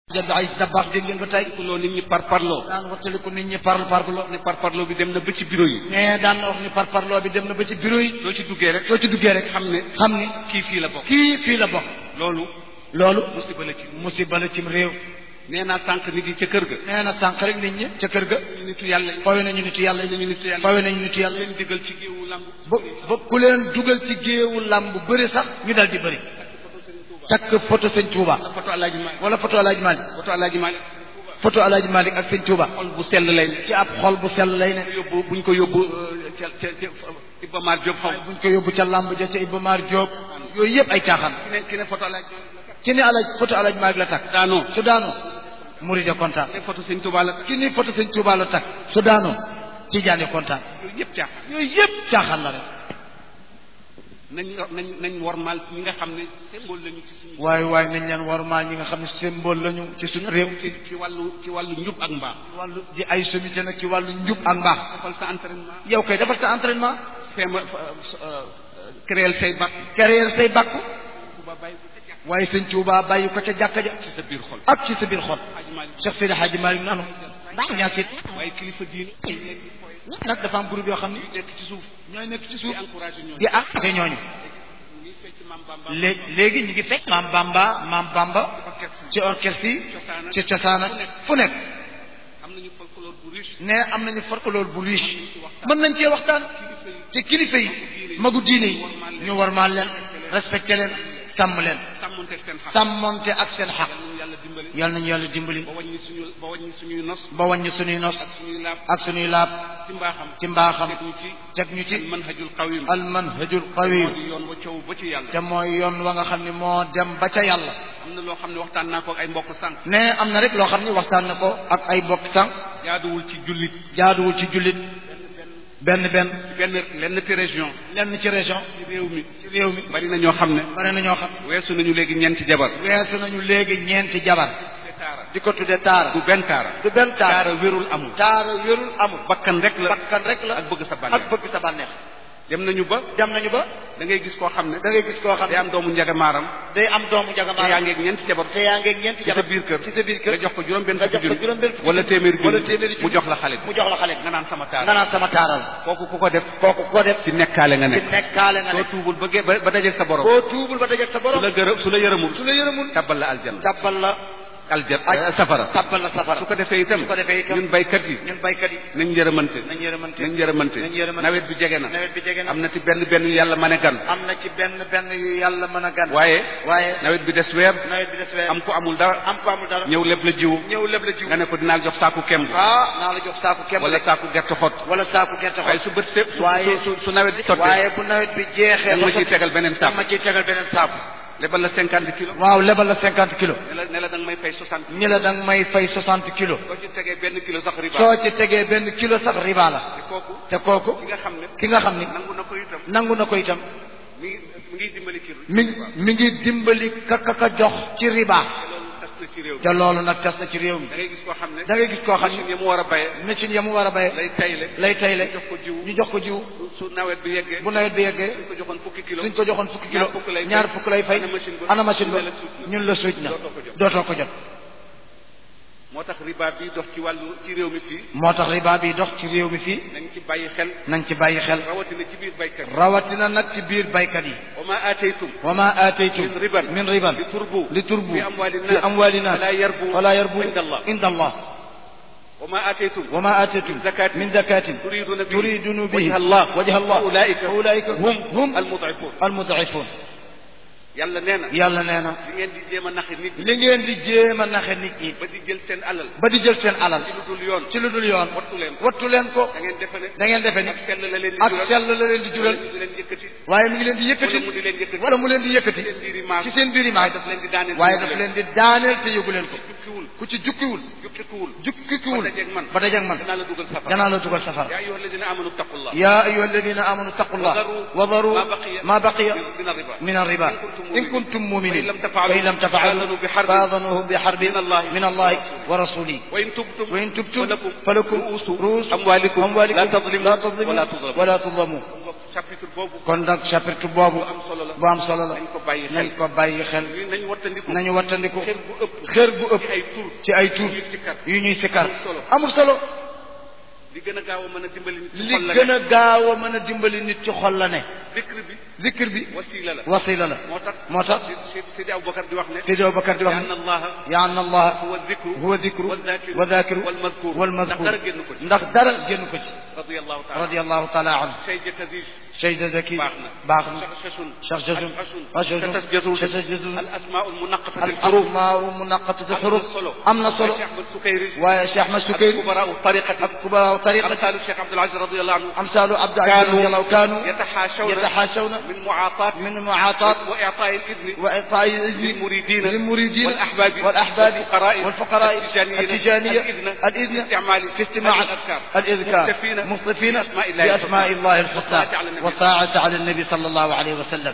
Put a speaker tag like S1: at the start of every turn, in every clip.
S1: jënd ay tabax dégg ngeen ba tey
S2: loo nit ñi par parloo
S1: daan wattaliku nit ñi parle parlo
S2: ne par parloo bi dem na ba ci bureau yi
S1: mais daan na wax ni par parloo bi dem na ba ci bureau yi
S2: soo ci duggee rek
S1: soo ci duggee rek
S2: xam ne
S1: xam ni
S2: kii fii la bokk
S1: kii fii la bokk
S2: loolu
S1: loolu
S2: musiba la ci
S1: musiba la cim réew
S2: nee naa sànq nit yi ca kër ga
S1: nee na sànq rek nit ñi ca kër ga
S2: ñu nitu yàlla yi
S1: fawe nañu nitu yàlla
S2: ñu nitu yàlla
S1: fawe nañu nitu yàlla
S2: leen digal ci géewu lamb
S1: ba ba ku leen dugal ci géewu làmb bëri sax ñu dal di bëri takk photo sëñ Touba
S2: la photo alaaji Malick
S1: wala photo alaaji Malick
S2: photo alaaji Malick
S1: photo alaaji Malick ak sëñ Touba
S2: xol bu sell lay ne
S1: ci ab xol bu sell lay ne
S2: yóbbu buñ ko yóbbu euh, ca ca ca Iba Mar Diop xaw
S1: waaye buñ ko yóbbu ca làmb ja ca Iba Mar Diop yooyu yëpp ay caaxaan
S2: ki ne ki ne photo alaaji Malick
S1: ci ni alaaj photo alaaji Malick la takk
S2: daanoo
S1: su daanoo murid kontaan
S2: ne photo sëñ Touba la
S1: ki ni photo sëñ Touba la takk su daanoo Tijaani kontaan
S2: yooyu yëpp caaxaan
S1: yooyu yëpp caaxaan la rek
S2: nañ nañ nañ wormaal ñi nga xam ne symbole lañu ci suñu
S1: waaye waaye nañ leen warmaal ñi nga xam ne symbole lañu ci suñu réew
S2: ci ci wàllu ci wàllu njub ak mbaax
S1: wàllu di ay sommité nag ci wàllu njub ak mbaax
S2: defal sa entraînement
S1: yow kay defal sa entraînement
S2: feema créer say bat
S1: carrière say bàkku
S2: Touba bàyyi ko ca jàkk
S1: waaye sëñ Touba bàyyi ko ca jàkka ja
S2: ci sa biir xol
S1: ak ci sa biir xol
S2: Hadji Malick
S1: Cheikh Seydi Hadji Malick nanu ñaakit
S2: waaye kilifa diine
S1: nag dafa am groupe yoo xam ne
S2: nekk ci suuf
S1: ñooy nekk ci
S2: di
S1: suuf
S2: encouragé ñooñu
S1: di encouragé ñooñu
S2: ngi fecc maam Bamba
S1: léegi léegi ñu ngi fekk maam Bamba maam Bamba
S2: orchestre
S1: ci orchestre yi
S2: Cosaana.
S1: ci cosaan ak fu nekk
S2: am nañu folklore bu riche
S1: ne am nañu folklore bu riche mën nañ cee waxtaan te kilifa yi magu diine yi ñu warmaal leen respecté leen sàmm leen
S2: sàmmonteeg seen xam
S1: sàmmonte ak seen xaq
S2: yal nañu
S1: yal nañu yàlla
S2: yàlla dimbali
S1: dimbali
S2: ba wàññi suñu ba wàññi suñuy nos
S1: ba wàññi suñuy nos
S2: ak suñuy laab
S1: ak suñuy laab
S2: ci mbaaxam
S1: ci mbaaxam
S2: teg ñu ci
S1: teg ñu ci
S2: manhajul qawim
S1: al manhajul
S2: moo
S1: qawim
S2: di yoon wa coow ba ci yàlla
S1: te mooy yoon wa nga xam ne moo dem ba ca yàlla
S2: am na loo xam ne waxtaan naa ko ak ay mbokk sànq
S1: ne am na rek loo xam ne waxtaan na ko ak ay bokk sànq
S2: jaaduwul ci jullit
S1: jaaduwul ci jullit benn benn
S2: ci benn lenn ci région
S1: lenn ci région
S2: ci réew mi
S1: ci réew mi
S2: bari na ñoo xam ne
S1: bare na ñoo xam
S2: weesu nañu léegi ñeenti jabar
S1: weesu nañu léegi ñeenti jabar
S2: te taara
S1: di ko tudde taara
S2: du benn taara
S1: du benn taara
S2: taara wérul amul
S1: taara wérul amul
S2: bakkan rek la
S1: bakkan rek la
S2: ak bëgg sa bànneex
S1: ak bëgg sa bànneex
S2: dem nañu ba
S1: dem nañu ba
S2: da ngay gis koo xam ne
S1: da ngay gis koo xam
S2: day
S1: ne
S2: am doomu njagamaram
S1: day am doomu
S2: te yaa
S1: jagamaar
S2: ngeeg ñeenti jabar
S1: te yaa ngeeg ñeenti
S2: ci sa
S1: jabar
S2: biir kër
S1: ci sa biir kër
S2: nga jox ko juróom benn
S1: nga
S2: fukki
S1: jox ko
S2: junni
S1: juróom benn fukki
S2: wala téeméeri junni
S1: wala téeméeri junni
S2: mu jox la xale bi
S1: mu jox la xale bi
S2: nga naan sama taara
S1: nga naan sama taaral
S2: kooku ku ko def
S1: kooku ko def
S2: ci nekkaale nga
S1: ci
S2: nekk
S1: nekkaale nga
S2: soo
S1: nekk
S2: tuubul ba ge- ba ba dajeeg sa borom
S1: boo tuubul ba dajeeg sa
S2: su
S1: borom
S2: la gërëm su la yërëmul
S1: su la yërëmul
S2: tabbal la aljanna
S1: tabbal la
S2: aljanna
S1: aj
S2: safara
S1: tabbal la safara
S2: su ko defee itam
S1: su ko defee itam
S2: ñun baykat yi
S1: ñun baykat yi
S2: nañ yërëmante
S1: nañ yërëmante
S2: nañ yërëmante
S1: nañ yërëmante
S2: nawet bi jege na
S1: nawet bi jege na
S2: am na ci benn benn yu yàlla mane gan
S1: am na ci benn benn yu yàlla mën a gan
S2: waaye
S1: waaye
S2: nawet bi des weer
S1: nawet bi des weer
S2: am ko amul dara
S1: am ko amul dara
S2: ñëw leb la jiwu
S1: ñëw leb la jiw
S2: nga ne ko dinaa jox saaku kemb
S1: ah naa la jox saaku kemb
S2: wala
S1: de
S2: saaku gerte xott
S1: wala saaku gerte
S2: waaye
S1: xol
S2: su bët fépp su
S1: waaye
S2: su su nawet bi sottee
S1: waaye bu nawet bi jeexee
S2: da nga
S1: ba
S2: ma ciy
S1: sotti-
S2: tegal beneen
S1: da
S2: saaku
S1: ma ciy tegal beneen saaku
S2: lebal la cinquante kilos
S1: waaw lebal la cinquante kilos
S2: ne la ne la da nga may fay soixante
S1: ñi la da nga may fay soixante kilos
S2: soo ci tegee benn kilo sax riba
S1: soo ci tegee benn kilo sax riba la
S2: te kooku
S1: te kooku
S2: ki nga xam ne
S1: ki nga xam ni
S2: nangu na ko itam
S1: nangu na ko itam
S2: mi ngi mi ngi dimbali kii
S1: mi mi ngi dimbali kaka ka jox ci riba
S2: te loolu tas na ci réew mi
S1: te loolu nag tas na ci réew mi
S2: da ngay gis koo xam ne
S1: da ngay gis koo xam
S2: machine
S1: ni
S2: yi mu war a bayee
S1: machine ya mu war a béye
S2: lay tayle
S1: lay tayle
S2: jox ko jiwu
S1: ñu jox ko jiw
S2: su nawet bi yeggee
S1: bu nawet bi yeggee
S2: suñ ko joxoon fukki kilo
S1: suñ ko joxoon fukki kilo
S2: ñaar fukk lay fay.
S1: ñaar fukk lay fay
S2: ana machine ba
S1: ana machine ba
S2: ñu ne la suuj na.
S1: ñun la suuj na
S2: Dootoo ko jot.
S1: dootoo ko jot
S2: moo tax riba bi dox ci wàllu ci réew mi fii
S1: moo tax riba bi dox ci réew mi fii
S2: nañ ci bàyyi xel
S1: nañ ci bàyyi xel
S2: rawatina ci biir baykat yi
S1: rawatina nag ci biir baykat yi
S2: wa ma aataytum
S1: wa ma aataytum
S2: min riban
S1: min riban
S2: li turbu
S1: li turbu
S2: fi amwali
S1: fi amwali nas
S2: fala yarbu
S1: fala yarbu
S2: inda allah
S1: inda allah
S2: wa ma aataytum
S1: wa ma aataytum
S2: min zakatin
S1: min zakatin
S2: turiduna bihi
S1: turiduna bihi
S2: wajha allah
S1: wajha allah
S2: fa ulaika
S1: fa ulaika
S2: hum
S1: hum
S2: almud'ifun
S1: almud'ifun
S2: yàlla nee na
S1: yàlla nee na
S2: li ngeen di jéem a naxe nit ñi
S1: li ngeen di jéem a naxe nit ñi
S2: ba di jël seen alal
S1: ba di jël seen alal
S2: ci lu dul yoon
S1: ci lu dul yoon
S2: wattu leen ko
S1: wattu leen ko
S2: da ngeen defe ne
S1: da ngeen defe ni
S2: ak sell la leen di
S1: ak
S2: jural
S1: sell la leen di jural
S2: wala mu di leen yëkkati
S1: waaye mi ngi leen di yëkkati
S2: wala mu di leen yëkkati
S1: wala mu leen di yëkkati
S2: seen biir i maas
S1: ci seen biir yi maas
S2: daf leen di daaneel
S1: waaye daf leen di daaneel te yëgu leen ko
S2: jukkiwul
S1: ku ci jukkiwul
S2: jukkikuwul
S1: jukkiwul
S2: ba dajeeg man
S1: ba dajeeg man
S2: danaa la dugal safara
S1: danaa la dugal safara
S2: yaa ayyuha alladina amanu taqullah
S1: يا أيها الذين آمنوا اتقوا الله وذروا ما بقي
S2: من الربا
S1: من الربا إن كنتم مؤمنين
S2: فإن لم تفعلوا
S1: فإن لم تفعلوا
S2: فآذنوا بحرب
S1: فآذنوه بحرب
S2: من الله
S1: من الله ورسوله
S2: وإن تبتم
S1: وإن تبتم
S2: فلكم
S1: فلكم
S2: رؤوس
S1: رؤوس
S2: أموالكم
S1: أموالكم
S2: لا تظلموا
S1: لا تظلموا
S2: ولا تظلموا
S1: ولا تظلموا
S2: chapitre boobu
S1: kon nag chapitre boobu
S2: bu am solo la
S1: bu am solo la
S2: nañ ko bàyyi xel
S1: nañ ko bàyyi xel
S2: ñu nañ wattandiku
S1: nañu wattandiku
S2: xër bu ëpp
S1: xër gu ëpp
S2: ci ay tur
S1: ci ay tur
S2: ñuy sikkar
S1: yu ñuy sikkar
S2: amul solo.
S1: amul solo
S2: li gën a gaaw a mën a dimbali nit ci
S1: li
S2: xol la
S1: gën
S2: ne
S1: a gaaw a mën a dimbali nit ci xol la ne
S2: zikr bi
S1: zikr bi
S2: wasila la
S1: wasila la
S2: moo tax
S1: moo tax
S2: si Sidi Aboubacar di wax ne
S1: Sidi Abubakar di wax
S2: anna
S1: ne
S2: allaha
S1: ya anna allah
S2: huwa zikru
S1: huwa dhikru
S2: والذاكر
S1: wa dhakiru
S2: والمذكور
S1: wal
S2: ndax
S1: mazkur
S2: dara génn ko ci
S1: ndax dara génn ko ci
S2: radiyallahu taala
S1: radiyallahu taala anhu
S2: Cheikh Jakaziz
S1: Seyda Zaki
S2: baax na
S1: baax na
S2: شخششun
S1: شخششun
S2: شخششun
S1: شخششun
S2: شتسجدون
S1: شتسجدون
S2: الأسماء المنقطة
S1: al
S2: الحروف
S1: asmaa munaqatatu
S2: am
S1: xuruf
S2: na solo
S1: am na solo
S2: Cheikh Ahmad Sukayri
S1: waaye Cheikh Ahmad Sukayri
S2: كبراء الطريقة
S1: ak kubaraaw tariqati
S2: أمثال الشيخ عبد العزيز رضي الله عنه
S1: amsaalu Abdul Aziz radiyallahu kaanu
S2: يتحاشون
S1: yataxaashawna
S2: من معاطاة
S1: min mu'aataat
S2: وإعطاء الإذن
S1: wa itaa'i izni
S2: للمريدين
S1: للمريدين
S2: والأحباب
S1: والأحباب
S2: والفقراء
S1: والفقراء
S2: التجانيين
S1: التجانية
S2: الإذن
S1: الإذن
S2: في استعمال
S1: في استماع
S2: الأذكار
S1: الإذكار
S2: مصطفين
S1: مصطفين
S2: بأسماء الله
S1: بأسماء
S2: الحسنى
S1: الله الحسنى
S2: والصلاة على النبي
S1: والصلاة على النبي صلى الله عليه وسلم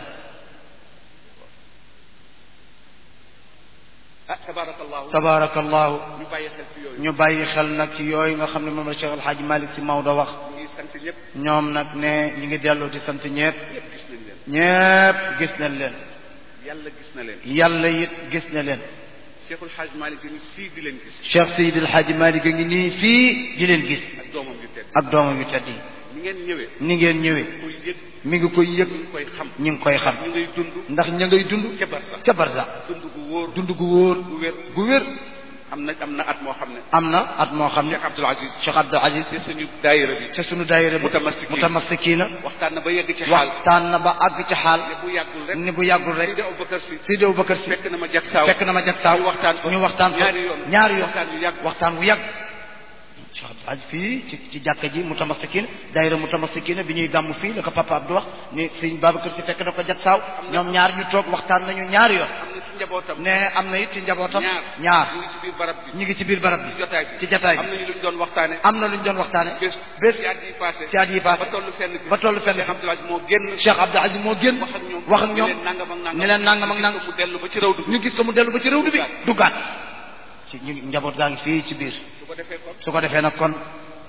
S2: ah tabarakallahu
S1: tabarakallahu
S2: ñu bàyyi xel ci yooyu
S1: ñu bàyyi xel nag ci yooyu nga xam ne moom la Cheikh El Hadj Malick si Maodo wax
S2: ñu ngi sant ñëpp
S1: ñoom nag ne ñi ngi dellu di sant ñepp
S2: ñëpp gis nañ leen
S1: ñépp gis nañ leen
S2: yàlla gis na leen
S1: yàlla it gis na leen
S2: Cheikhul Hadj Malick ni fii di leen gis
S1: Cheikh Seydi El Hadj Malick a ngi nii fii di leen gis
S2: ak doomam yu tedd
S1: ak doomam yu tedd yi
S2: ni ngeen ñëwee
S1: ni ngeen ñëwee
S2: koy yëg
S1: mi ngi koy yëg
S2: ñu ngi koy xam
S1: ñu ngi koy xam
S2: ñu ngay dund
S1: ndax ña ngay dund
S2: ca barsax
S1: ca barza
S2: dund gu wóor
S1: dund gu wóor
S2: gu wér
S1: gu wér
S2: am na am na at moo xam ne
S1: am na at moo xam ne
S2: Cheikh Abdoul Aziz
S1: Cheikh Abdou Aziz
S2: te suñu daayira bi
S1: ca sunu daayira bi
S2: Mutamassikiin.
S1: mutamassikiina
S2: waxtaan na ba yegg ci xaal
S1: waxtaan na ba àgg ci xaal
S2: ne bu yàggul rek
S1: ni bu yàggul rek
S2: Seydi Aboubacar si
S1: Seydi Aboubacar si
S2: fekk na ma jag saaw
S1: fekk na ma jag saaw
S2: ñu waxtaan fa
S1: ñu waxtaan fa
S2: ñaari yoon
S1: ñaari yoon
S2: waxtaan yu yàgg
S1: waxtaan wu yàgg Cheikh Abdou Aziz fii ci ci jàkka ji mutamassikiina daayira mutamassikiina bi ñuy gàmm fii la ko papa Abdou wax ni sëñ Babacar si fekk na ko jag saaw ñoom ñaar ñu toog waxtaan nañu ñaari yoon
S2: am na ci njabootam
S1: ne am na it ci njabootam
S2: ñaar
S1: ñaar
S2: ñu ngi ci biir barab bi
S1: ñu ngi ci biir barab
S2: ci
S1: bi
S2: jotaay bi
S1: ci jotaay
S2: am
S1: bi
S2: nañu luñ doon waxtaane
S1: am na lu ñu doon waxtaane
S2: bés
S1: bés
S2: ci at yi passé
S1: ci at yi passé
S2: ba tollu fenn fi
S1: ba tollu fenn
S2: Cheikh
S1: fi
S2: Abdoul Aziz moo génn
S1: Cheikh Abdou Aziz moo génn
S2: wax ak ñoom
S1: wax ak ñoom
S2: ni leen nangam ak nangam
S1: ni leen nangam ak
S2: gis
S1: nangam
S2: ko mu dellu ba ci raw dugg
S1: ñu gis ko mu dellu ba ci réew bi duggaat ci ñu njaboot gaa ngi fii ci biir
S2: su ko defee kon
S1: su ko defee nag kon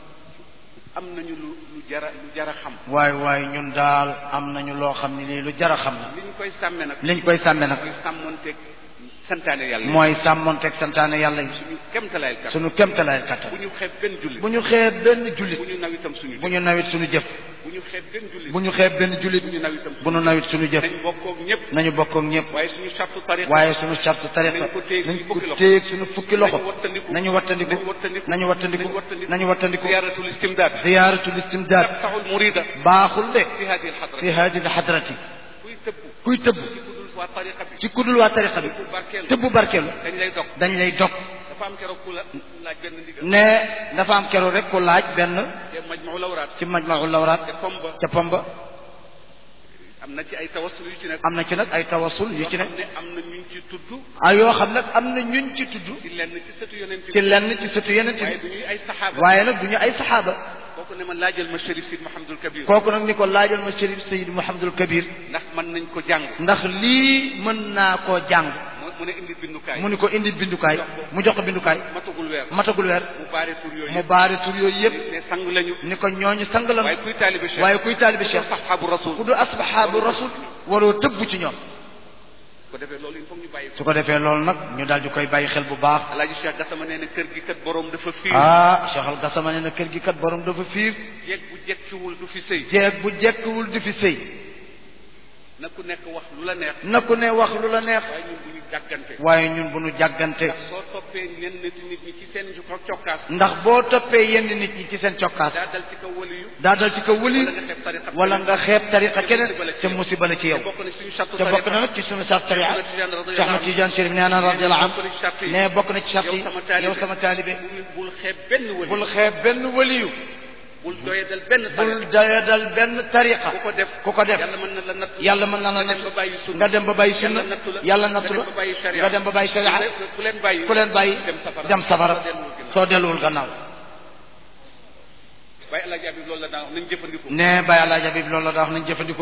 S2: am nañu lu lu jara lu jara xam
S1: waaye waaye ñun daal am nañu loo xam ne lii lu jar a xam na
S2: li ñu koy sàmme nag
S1: liñ koy sàmme nag
S2: mooy sàmmonteeg santaane yàlla yi
S1: mooy sàmmonteeg santaane yàlla yi
S2: suñu kemtalaayal kat
S1: suñu kémtalaay kattan
S2: bu ñu xeeb benn jullit
S1: bu ñu xeeb benn jullit
S2: bu ñu naw itam suñu
S1: bu ñu nawit suñu jëf
S2: bu ñu xeeb benn jullit
S1: bu ñu xeeb benn jullit
S2: bu ñu naw itam
S1: bu ñu nawit suñu jëf
S2: nañ bokkoog ñëpp
S1: nañu bokkook ñëpp
S2: waaye suñu sartu tariqa
S1: waaye suñu sartu tariqa
S2: nañ ko téye
S1: nañ
S2: suñu
S1: ko
S2: fukki loxo.
S1: téeg suñu fukki loxo
S2: nañu wattandiku
S1: nañu wattandiku
S2: nañu wattandiku
S1: nañu wattandiku nañu wattandiku
S2: ziyaratul istimdaad
S1: ziyaaratul istimdaad
S2: taxul murida
S1: baaxul de
S2: fi hadi alxadra
S1: fi hadi alxadrati
S2: kuy tëbb
S1: kuy tëbb
S2: ci kudul waa tariqa bi
S1: ci kudul waa tariqa bi
S2: ku barkeelu
S1: tëbbu barkeelu
S2: dañ lay dog
S1: dañ lay dog
S2: dafa am keroog ku la laaj benn ndigal
S1: ne dafa am keroog rek ku laaj benn
S2: te majmau lawraat
S1: ci majmau lawraat
S2: te pomba
S1: ca Pomba
S2: am na ci ay tawassul yu ci nekk
S1: am na ci nag ay tawasul yu ci ne
S2: yoo xam ne am na ñu ci tudd
S1: ah yoo xam nag am na ñun ci tudd
S2: ci lenn ci sëtu yonent bi
S1: ci lenn ci sëtu yeneen
S2: waaye
S1: bi
S2: du ñuy ay saxaaba
S1: waaye nag du ñu ay saxaaba
S2: kooku ne ma laajal ma Chérif Sid Mahamadul Kabir
S1: kooku nag ni ko laajal ma Chérif Seyd Mouhamadul Kabir
S2: ndax mën nañ ko jàng
S1: ndax lii mën naa koo jàng
S2: mu mu ne indi bindukaay
S1: mu ni ko indi bindukaay mu jox ko bindukaay
S2: matagul weer
S1: matagul weer
S2: mu baare tur yooyu
S1: mu
S2: yëpp
S1: baari tur yooyu yëpp
S2: ne sang lañu
S1: ni ko ñooñu sang la
S2: waaye kuy taalibe Cheikh
S1: waaye kuy taalibe Cheikh
S2: saxaabu rasul
S1: ku du asxaabu rasul waroo tëbb ci ñoom
S2: ko defee loolu il faut ñu bàyyi ko
S1: su ko defee loolu nag ñu daal di koy bàyyi xel bu baax
S2: alaaji Cheikh Gassama nee na kër gi kat borom dafa fiir
S1: ah Cheikh Al Gassama nee na kër gi kat borom dafa fiir
S2: jeeg bu jekkiwul du fi sëy
S1: jeeg bu jekkwul di fi sëy
S2: na ku nekk wax lu la neex
S1: na ku ne wax lu la neex
S2: waaye ñun bu ñu jàggante
S1: waaye ñun bu nu jàggante
S2: ndax soo toppee ñenn ci nit ñi ci seen cokkaas
S1: ndax boo toppee yenn nit ñi ci seen cokkaas
S2: daa dal ci kaw waliyu
S1: daa dal ci kaw wëli
S2: wala nga xeeb tariqa
S1: wala nga xeeb tariqa keneen te
S2: te
S1: musiba la ci yow
S2: bokk na suñu sartu
S1: te bokk na nag ci sunu sart tariqa Cheikh Ahmad Tidiane Chérif nee na radiyallahu anhu ne bokk na ci sart yi yow sama taalibe
S2: bul xeeb benn wali
S1: bul xeeb benn waliyu
S2: bul doyadal benn
S1: bul
S2: tariqa
S1: doyadal benn tariqa
S2: ku ko def
S1: ku ko def
S2: yàlla mën na la natt
S1: yàlla mën na la
S2: nga dem
S1: natt
S2: ba bàyyi sunna
S1: nga dem ba bàyyi sunna
S2: yàlla nattu la
S1: yàlla nattu la
S2: nga dem ba bàyyi sharia
S1: nga dem ba bàyyi sharia
S2: ku leen bàyyi
S1: ku leen bàyyi
S2: dem safara
S1: dem safara
S2: soo delluwul ginnaaw.
S1: soo delluwul gannaaw
S2: bàyyi alaaji Abib loolu la daan wax nañ jëfandikoo
S1: ne Baye Alaaji Habib loolu la daa wax nañ jëfandikoo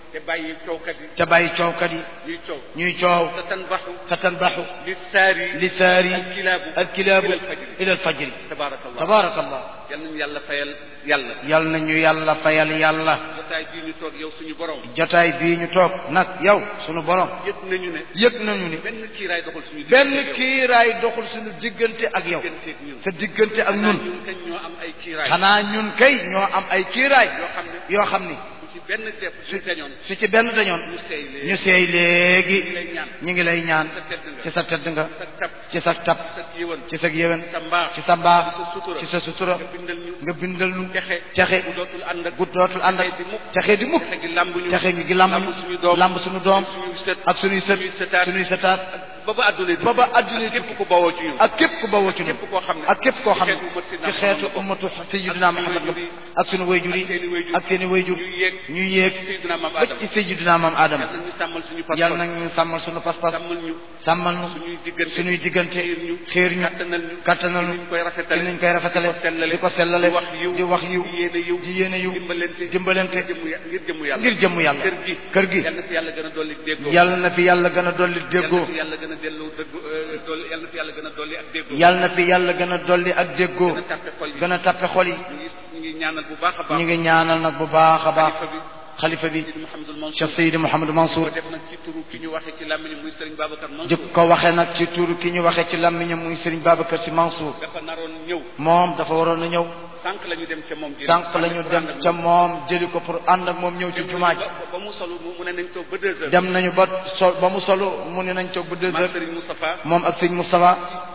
S2: te bàyyi coowkat yi
S1: te bàyyi coowkat yi
S2: ñuy coow
S1: ñuy coow
S2: sa tan baxu
S1: sa tanbaxu
S2: li saari
S1: li saari
S2: alkilaabu
S1: alkilaabu
S2: ilal fajri
S1: ila alfajri
S2: tabaarakallah
S1: tabarakallah
S2: yal nañu yàlla fayal yàlla
S1: yal nañu yàlla fayal yàlla
S2: jotaay bii ñu toog yow suñu borom
S1: jotaay bii ñu toog nag yow sunu borom
S2: yëg nañu ne
S1: yëg nañu ni
S2: benn kiiraay doxul suñu
S1: benn
S2: diggante yow.
S1: kiiraay doxul suñu diggante ak yow
S2: digganteeg ñun
S1: sa diggante ak
S2: ñun
S1: ñun
S2: ñun kañ ñoo am ay kiiraay
S1: xanaa ñun kay ñoo am ay kiiraay
S2: yoo xam ne
S1: yoo xam ni
S2: bu ci benn def su dañoon
S1: su ci benn dañoon
S2: ñu seey lee
S1: ñu seey léegi
S2: ñu lay ñaan
S1: ñu ngi lay ñaan
S2: sa tedd nga
S1: ci sa tedd nga
S2: sa tab
S1: ci sa tab
S2: sa yëwan
S1: ci sa yéwén
S2: sa mbaax
S1: ci sa mbaax
S2: ci sa sutura
S1: ci sa sutura
S2: nga bindal ñu
S1: nga bindal nu
S2: texe
S1: texe
S2: bu dootul ànd ak
S1: gu dootul ànd ak
S2: texe di mukk
S1: texe di mukk
S2: texe gi lamb ñu
S1: texe gi gi lamb
S2: lamb suñu doom
S1: lamb suñu doom
S2: suñu sët
S1: ak suñuy sët
S2: suñuy sëtaat
S1: suñuy sëtaat
S2: ba ba àdduna di
S1: ba ba àdduna
S2: ak
S1: di
S2: képp ku bawoo ci ñun
S1: ak képp ku bawoo ci ñun
S2: képp koo xam ne
S1: ak képp koo xam ne
S2: ci
S1: ci
S2: xeetu
S1: xeetu
S2: ummatu
S1: ummatu sayyidina Muhammad la ak suñu wayjur yi ak seeni wayjur
S2: ñuy yéeg
S1: ñuy yéeg
S2: Seydina Maam
S1: ba
S2: Adama
S1: ci sayyidina Maam Adama
S2: yal na ñu sàmmal suñu pas
S1: yàlla nag ñu sàmmal suñu pas-pas
S2: sàmmal ñu
S1: sàmmal nu
S2: suñuy diggante
S1: suñuy diggante
S2: xiir ñu
S1: xiir ñu
S2: kattanal ñu
S1: kattanal ñu
S2: ci niñ koy rafetale
S1: ci niñ koy rafetale
S2: di ko sellale
S1: di ko sellale
S2: di wax yiw
S1: di wax yiw
S2: di yéene yiw
S1: di yéene yiw
S2: dimbalante
S1: dimbalante
S2: ngir jëmmu ya- ngir jëmmu yàlla
S1: ngir jëmmu yàlla
S2: kër gi
S1: kër gi
S2: yal na fi yàlla gën a dolli déggoo
S1: yàlla na fi yàlla gën a dolli déggoo
S2: yal na fi yàlla gën a dellu dëgg euh, dolli yal na fi yàlla gën a dolli ak déggoo
S1: yàlla na fi yàlla gën a dolli ak déggoo
S2: gën a tàppe xol yi
S1: gën a tappe xol yi
S2: ñu ngi ñu ngi ñaanal bu baax a baax
S1: ñu ngi ñaanal nag bu baax a baax
S2: xalifa bi
S1: xalifa bi
S2: Sidi Mouhamadul Mansour
S1: Cheikh Seydi Mouhamadou Mansour
S2: ko def nag ci turu ki ñu waxee ci làmmiñu muy Serigne Babacar Mansour
S1: jëkk ko waxee nag ci tuuru ki ñu waxee ci làmmiñam muy Serigne Babacar Sy Mansour
S2: dafa naroon ñëw
S1: moom dafa waroon a ñëw
S2: sànq la ñu dem ca moom
S1: sànq la ñu dem ca moom jëli ko pour ànd ak moom ñëw ci jumaa ji
S2: ba ba mu solu mu mu ne nañ toog ba deux heures
S1: dem nañu ba sol ba mu solo mu ne nañ toog ba deux
S2: maam
S1: heures
S2: Serigne Moustapha
S1: moom ak sëñ Moustapha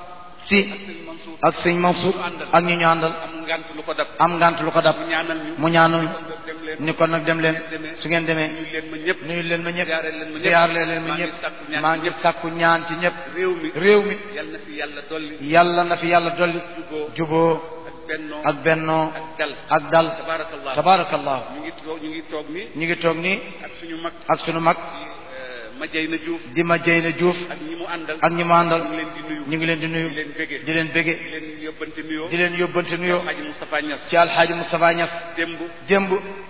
S1: si
S2: Serigne Mansour
S1: ak sëñ Mansour ak ñi ñu àndal
S2: am ngant lu ko dab
S1: am ngant lu ko dab
S2: mu ñaanal ñu
S1: mu ñaanal
S2: dem leen
S1: ni kon nag dem leen su ngeen demee
S2: ñu leen ma ñëpp
S1: nuyu leen ma ñëpp
S2: ziyaare leen ma ñëpp
S1: ziyaar leen ma
S2: maa ngi
S1: ñëpp
S2: sàkku ñaan
S1: maa
S2: ci
S1: ngi
S2: ñëpp.
S1: sàkku ñaan ci ñëpp
S2: réew mi
S1: réew mi
S2: yal na fi yàlla dolli
S1: yàlla na fi yàlla dolli
S2: juboo
S1: juboo
S2: ak bennoo
S1: ak bennoo
S2: ak dal
S1: ak dal
S2: tabarakallah
S1: tabarakallahu
S2: ñu ngi toog ñu ngi toog ni
S1: ñu ngi toog nii
S2: ak suñu mag
S1: ak sunu mag
S2: ma jay na Diouf
S1: di ma jëy na Diouf
S2: ak ñi mu àndal
S1: ak ñi ma àndal
S2: ñu ngi leen di nuyu
S1: ñu ngi leen di nuyu
S2: di leen bëggee
S1: di leen bége
S2: di leen yóbbante nuyoo
S1: di leen yóbbante nuyoo
S2: Haji Moustapha Niass
S1: ci alxaaji Moustapha Niass
S2: démb
S1: démb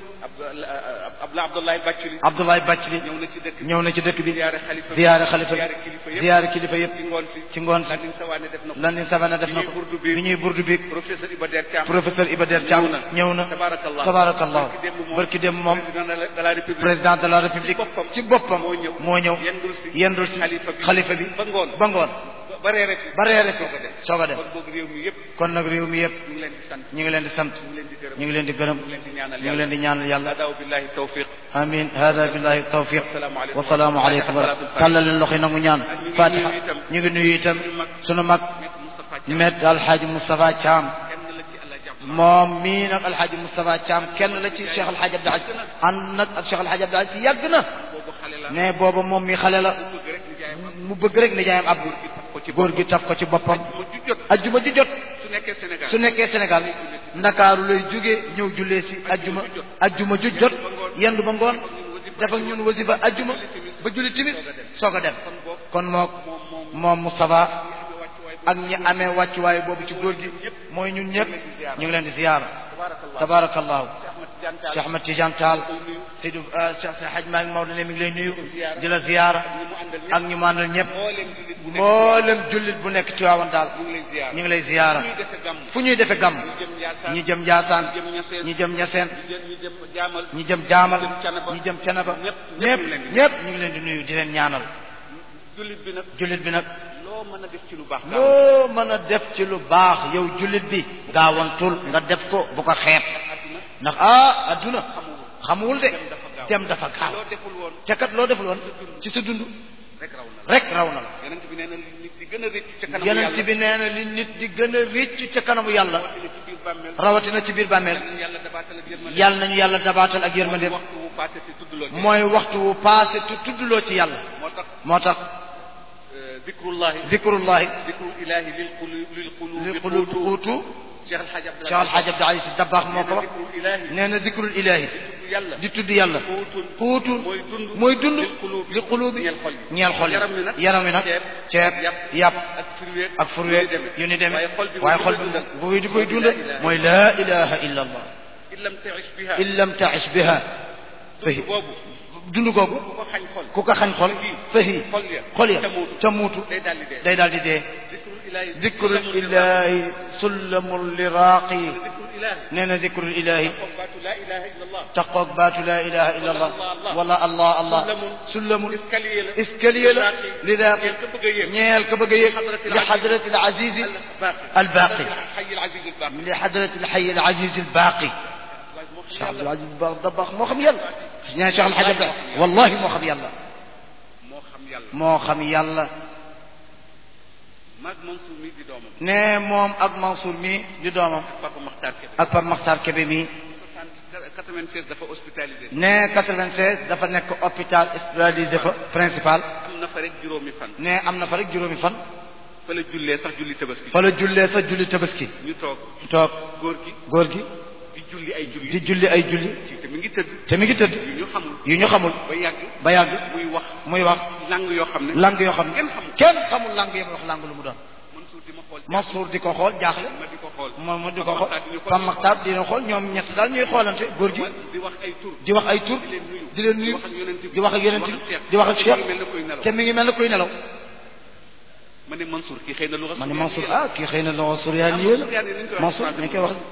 S2: Abdoulaye Abdoulaye Bathily
S1: Abdoulaye Bathily
S2: ñëw na ci dëkk bi
S1: ñëw na ci dëkk bi
S2: ziyaare xalifa bi
S1: ziyaare xalifa
S2: ziyaare kilifa
S1: bi
S2: yëpp
S1: ziyaare kilifa yëpp
S2: ci ngoon si
S1: ci ngoon si
S2: Landing Savané def na ko
S1: Landing Savané def na ko
S2: bi ñuy burdu bi
S1: bi ñuy burdu bi
S2: professeur Iba Der Thiam
S1: professeur Iba Der Thiam
S2: ñëw na
S1: ñëw na
S2: tabarakallah
S1: tabarakallah
S2: barki démb moom
S1: barki dem moom
S2: président de la- de la république
S1: président de la république
S2: boppam
S1: ci boppam
S2: moo ñëw
S1: moo ñëw
S2: yendul si
S1: yendul si
S2: xalifa bi
S1: xalifa bi
S2: ba ngoon
S1: ba ngoon
S2: ba- ba reere fi
S1: ba reere fi
S2: soog a dem
S1: soog a dem
S2: kon boog réew mi yëpp
S1: kon nag réew mi yëpp
S2: ñu ngi leen di sant
S1: ñu ngi leen di sant
S2: ñu ngi leen di gërëm
S1: ñu ngi leen di gërëm
S2: ñu ngi leen di ñaanal
S1: ñu ngi leen di ñaanal yàlla
S2: adaaw billahi tawfiq
S1: amin hada billahi tawfiq
S2: Assalaamu aleykum.
S1: wasalaamu aleykum wa rahmatulah tàllal leen loxo yi nangu ñaan
S2: ngi
S1: fatiha
S2: nuyu itam
S1: ñu ngi nuyu itam
S2: suñu mag
S1: sunu mag
S2: Maître Moustapha Thiam
S1: met alxaaji Moustapha Thiam
S2: kenn la ci Allah jàpp
S1: moom mii nag alxaaji Moustapha Thiam kenn la ci Cheikh alxaaji Abdou Aziz ànd nag ak Cheikh alxaaji Abdou Aziz yàgg na
S2: boobu xale la
S1: ne booba moom mi xale la
S2: bëgg rek ñu jaay ma
S1: mu bëgg rek nijaayam Abdou
S2: ko ci
S1: góor gi taf ko ci boppam
S2: mu ju jot
S1: ajjuma ji jot
S2: su nekkee Sénégal
S1: su nekkee Sénégal ndakaaru lay jógee ñëw jullee si ajjuma ajjuma ju jot yendu ba ngoon def ak ñun wasifa ajjuma ba julli timis soog a dem kon mook moom Moustapha ak ñi amee wàccuwaay boobu ci góor gi mooy ñun ñëpp ñu ngi leen di ziyaara tabarakallahu Cheikh Ahmad Tidiane Tall Seydou Cheikh Hadj Malick Maodo ne mi ngi lay nuyu di la ziyaara ak ñu mu àndal ñëpp mboolem jullit bu nekk Tiwaawan daal ñu ngi lay ziyaara fu ñuy defe gàmm ñi jëm Njaasaan ñi jëm Ñaseen ñi jëm Jaamal ñi jëm Canaba ñëpp ñëpp ñu ngi leen di nuyu di leen ñaanal
S2: jullit bi nag
S1: jullit bi nag
S2: loo mën a def ci lu baax
S1: loo mën a def ci lu baax yow jullit bi gaawantul nga def ko bu ko xeeb ndax ah adduna xamuwul de dem dafa gaaw
S2: loo deful woon
S1: te kat loo deful woon ci sa dund
S2: rek raw na la
S1: rek raw na la
S2: yonent bi nee na nit di gën a rëcc ca kanamu
S1: yonent
S2: yàlla
S1: bi nee na li nit di gën a récc ca kanamu yàlla
S2: dina ci biir bàmmeel
S1: rawatina ci biir bàmmeel
S2: yàlla dabaatal ak yërmande
S1: yàlla nañu yàlla dabaatal ak yërmandeem
S2: waxtu wu passé te tuddloo ci
S1: mooy waxtu wu passé te tuddloo ci yàlla
S2: moo tax
S1: moo tax
S2: dikrullahi
S1: zikrullahi
S2: dikru ilahi lil qulu lil qulubi
S1: li qulub xuutu
S2: Cheikh El Hadj
S1: Cheikh Alhaaj Abdou Aziz Dabakh moo ko wax
S2: dikru ilahi
S1: nee na zikrul ilahi
S2: yàlla
S1: di tudd yàlla
S2: xuutun
S1: xuutun
S2: mooy dund
S1: mooy dund
S2: lil qulubi
S1: li qulubi
S2: ñeel xol yi
S1: ñeel xol yi
S2: yaram wi nag
S1: yaram wi nag
S2: ceeb
S1: ceeb
S2: yàpp
S1: yàpp
S2: ak fruit
S1: ak furwe yu ni demee
S2: waaye xol bi
S1: waaye xol bi bu di koy dund mooy laa ilaha illa allah
S2: in lam taish biha
S1: in lam taish biha
S2: dund boobu
S1: dund googu
S2: ku ko xañ xol
S1: ku ko xañ xol fahi
S2: xol ya
S1: xol ya
S2: ca muutu
S1: ca muutu
S2: day daal di dee
S1: day daal di dee
S2: zikrul
S1: dikrul
S2: ilaahi
S1: ilahi sullamul liraaqi
S2: zikrul ilaahi
S1: nee na dikrul ilahi
S2: comme baatu laa ilaha illa allah
S1: taqoog baatu laa ilaha illa allah wala allah allah sullamul
S2: escalier la
S1: escalier la liraaqi
S2: ñeel ka bëgg a yéeg
S1: ñeel ka bëgg a yéeg li xadrati al azizi al baaqi
S2: xay al aziz al baaqi
S1: li xadrati al xay al aziz al baaqi
S2: waaye moo
S1: Cheikh
S2: xam
S1: Abdul
S2: yàlla
S1: Aziz Ba Dabakh moo xam yàlla ñaa Cheikh Al Hadj Abdul wallahi moo xam yàlla
S2: moo xam yàlla
S1: moo xam yàlla
S2: maag Mansour mi di doomam
S1: ne moom ak Mansour mi di doomam
S2: Papa Makhtar Kébé
S1: ak Pape Makhtar Kébé mi
S2: soixante quatre-vingt-seize dafa hospitalisé
S1: ne 96 dafa nekk hôpital hospitalisé fa principal
S2: am na fa rek juróomi fan
S1: ne am na fa rek juróomi fan
S2: fa la jullee sax julli tabaski
S1: fa la jullee sa julli tabaski
S2: ñu toog
S1: toog
S2: góor gi
S1: góor gi
S2: di julli ay julli
S1: di julli ay julli
S2: ci te mi ngi tëdd
S1: te mi ngi tëdd
S2: yu ñu xamul
S1: yu ñu xamul
S2: ba yàgg
S1: ba yàgg
S2: muy wax
S1: muy wax
S2: lang yoo xam ne
S1: lang yoo xam ne
S2: kenn xamul
S1: kenn xamul lang yam wax lang lu mu doon
S2: Mansour di ma xool
S1: Mansour di ko xool jaaxle
S2: ma di ko xool
S1: moom mu di ko xool
S2: Pape
S1: Pape Makhtar dina xool ñoom ñett daal ñuy xoolante góor gi
S2: di wax ay tur
S1: di wax ay tur
S2: di leen nuyu
S1: di leen nuyu
S2: wax ak yonent bi
S1: di wax ak yonent bi
S2: Cheikh
S1: di wax ak Cheikh
S2: mel na koy nelaw
S1: te mi ngi mel ne kuy nelaw
S2: ma ne Mansour kii xëy na lu
S1: ma ne Mansour ah kii xëy na loo Suryaan yéen Mansour ñu koy wax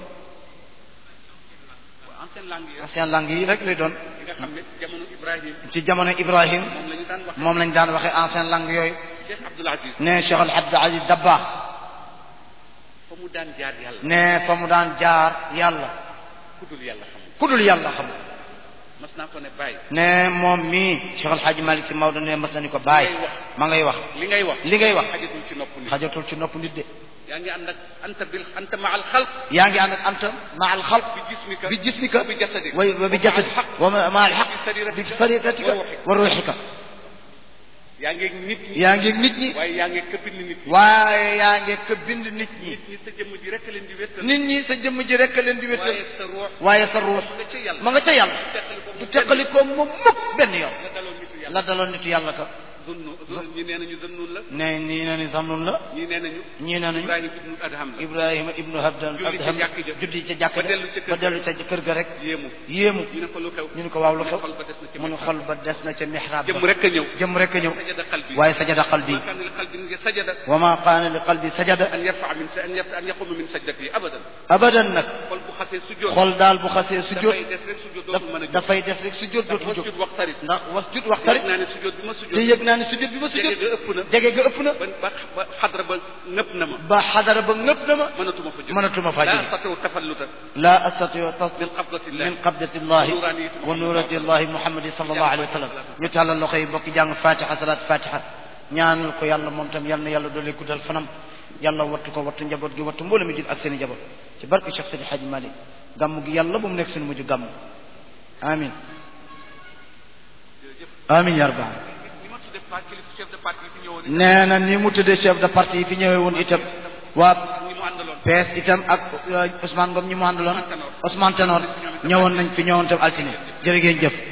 S2: ancienne langue yi
S1: ancien langue yi rek lay doon
S2: yi nga xam ne jamono Ibrahim
S1: ci jamono Ibrahim
S2: moom la ñu daan wax
S1: moom lañ daan waxee ancien langue yooyu
S2: Cheikh Abdoul Aziz
S1: ne Cheikh Al Abdou Aziz Dabakh
S2: fa mu daan jaar yàlla
S1: ne fa mu daan jaar yàlla
S2: ku dul yàlla xam
S1: ku dul yàlla xam
S2: mas naa ko ne bàyyi
S1: ne moom mii Cheikh Al Hadj Malick si Maodo ne mas na ni ko bàyyi ma ngay wax
S2: li ngay wax
S1: li ngay wax
S2: xajatul ci nopp nit
S1: xajatul ci nopp nit de
S2: yaa ngi ànd ak anta bil anta ma al xalq
S1: yaa ngi ànd ak anta ma al xalq
S2: bi jismika
S1: bi jismika
S2: wa bi jasadik
S1: wa wa bi jasadik wa ma al xaq bi sariratika wa ruuxika
S2: yaa ngi ak nit ñi
S1: yaa ngi ak nit ñi
S2: waaye yaa ngi ak këppin nit ñi
S1: waaye yaa ngi ko bind nit ñi
S2: nit ñi sa jëmm ji rek leen di wéttal
S1: nit ñi sa jëmm ji rek leen di wéttal
S2: waaye sa ruux
S1: waaye sa ruux
S2: nga ca yàlla
S1: ma nga ca yàlla du teqali ko moom mukk benn yoon
S2: la daloon nitu yàlla
S1: la daloon nitu yàlla ka
S2: zunnu ñi nee nañu zunnun la
S1: ne nii na ni samnun la
S2: ñii nee nañu
S1: ñii ne nañu
S2: Ibrahima ibnu Adham la
S1: Ibrahima ibnu Habdan
S2: Julli ca
S1: Abdham
S2: jàkk ja.
S1: juddi ca jàkk
S2: Ba
S1: ja
S2: dellu ca kër
S1: ba
S2: ga.
S1: dellu ca kër ga rek
S2: yéemu
S1: yéemu
S2: ñu ne ko lu xew
S1: ñu ne ko waaw lu xew
S2: xol ba des na ci
S1: mu ne
S2: mihrab.
S1: xol ba des na ca mihrab
S2: jëmm
S1: ba
S2: rek a ñëw
S1: jëm rek a ñëw
S2: sajada qalbi
S1: waaye sajada qalbi
S2: ma kaana li qalbin sajada
S1: wa ma qaana li qalbi sajada
S2: an yarfa min an yarfa an yaquma min sajdati abadan
S1: abadan nag
S2: xol bu xasee sujjóot
S1: xol daal bu xasee sujjóot
S2: dafay des rek sujjóot
S1: daf
S2: dootul mën a jóg
S1: dafay def rek sujjóot
S2: ndax
S1: dootul jóg
S2: wasjud waxtarib
S1: ndax was jut waxtarit
S2: yëg naa ne sujjóot bi ma
S1: te
S2: sujjóot
S1: yëg naa ne sujjóot bi ma
S2: jege
S1: sujjóot
S2: ga ëpp na
S1: jege ga ëpp na
S2: ba ba ba xadra ba nëpp na ma
S1: ba xadara ba ngëpp na ma
S2: mënatuma fa jóg
S1: mënatuma faa
S2: laa
S1: jóge
S2: astatiw tafalluta
S1: la astatiu tasdiq
S2: min qabdatillah
S1: min qabdati llahi wa nurati llahi muhammadi sallallahu alayhi wa sallam ñu tàllal loxo yi bokk jàng fatiha salat fatiha ñaanal ko yàlla moom tam yal na yàlla doole guddal fanam yàlla wattu ko wattu njaboot gi wattu mbooloo mi jul ak seen i njaboot ci barke Cheikh Sidi Hadji Malick gàmm gi yàlla bu mu nekk suñu mujj gàmm amin amin ya rabbal
S2: ni ma tuddee pa kilifa chef de parti yi fi ñëwoon
S1: nee na ni mu tuddee chef de parti yi fi ñëwee woon itam waa
S2: ñi mu àndaloon
S1: PS itam ak Ousmane Ngom ñi mu àndaloon Ousmane Tanor ñëwoon nañ fi ñëwoon tam altine jërë ngeen jëf